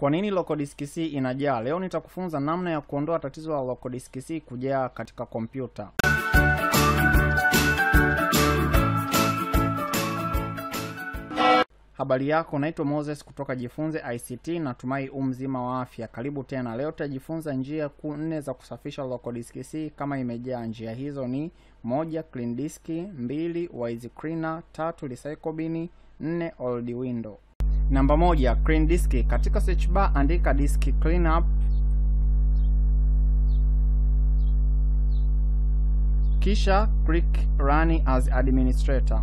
Kwa nini local disk C inajaa? Leo nitakufunza namna ya kuondoa tatizo la local disk C kujaa katika kompyuta. Habari yako, naitwa Moses kutoka Jifunze ICT. Natumai u mzima wa afya. Karibu tena. Leo tutajifunza njia kuu nne za kusafisha local disk C kama imejaa. Njia hizo ni moja, clean disk; mbili, wise cleaner; tatu, recycle bin; nne, old window. Namba moja, clean disk. Katika search bar andika disk cleanup, kisha click run as administrator.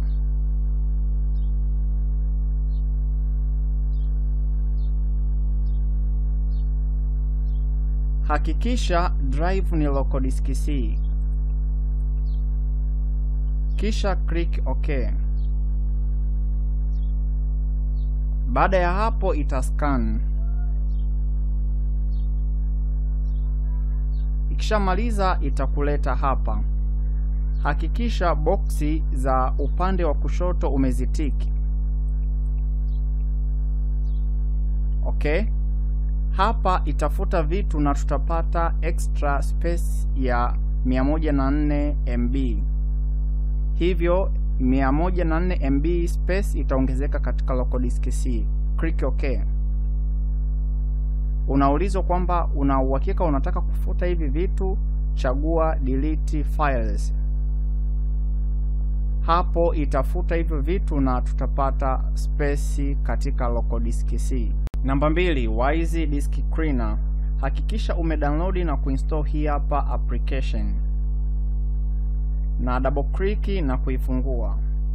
Hakikisha drive ni local disk C, kisha click OK. Baada ya hapo itascan. Ikishamaliza itakuleta hapa. Hakikisha boksi za upande wa kushoto umezitiki. Okay. Hapa itafuta vitu na tutapata extra space ya 104 MB. Hivyo 104 MB space itaongezeka katika local disk C. Click OK. Unaulizwa kwamba una uhakika unataka kufuta hivi vitu, chagua delete files. Hapo itafuta hivyo vitu na tutapata space katika local disk C. Namba mbili, Wise Disk Cleaner. Hakikisha umedownload na kuinstall hii hapa application na double click na kuifungua.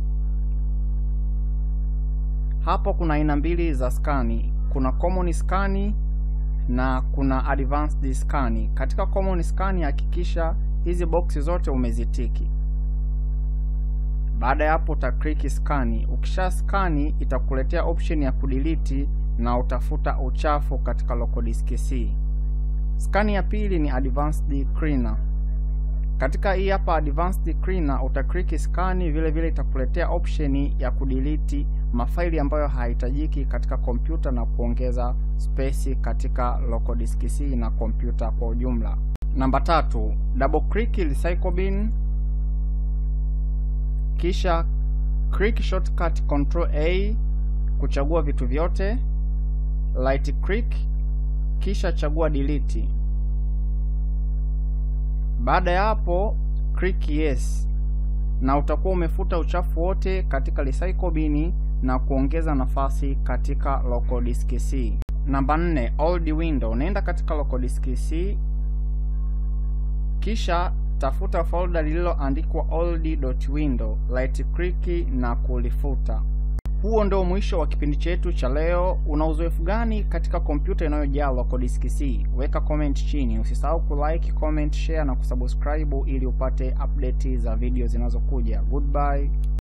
Hapo kuna aina mbili za skani, kuna common scan na kuna advanced scan. Katika common scan hakikisha hizi boksi zote umezitiki. Baada ya hapo uta click scan. Ukisha scan itakuletea option ya kudelete na utafuta uchafu katika local disk C. Scan ya pili ni advanced cleaner. Katika hii hapa advanced cleaner uta click scan, vile vile itakuletea option ya kudelete mafaili ambayo hayahitajiki katika kompyuta na kuongeza space katika local disk C na kompyuta kwa ujumla. Namba tatu, double click recycle bin, kisha click shortcut control A kuchagua vitu vyote, right click kisha chagua delete. Baada ya hapo click yes, na utakuwa umefuta uchafu wote katika recycle bin na kuongeza nafasi katika local disk C. Namba nne, old window. Naenda katika local disk C, kisha tafuta folder lililoandikwa old.window, right click na kulifuta. Huo ndio mwisho wa kipindi chetu cha leo. Una uzoefu gani katika kompyuta inayojaa local disk C? Weka comment chini. Usisahau kulike, comment, share na kusubscribe ili upate update za video zinazokuja. Goodbye.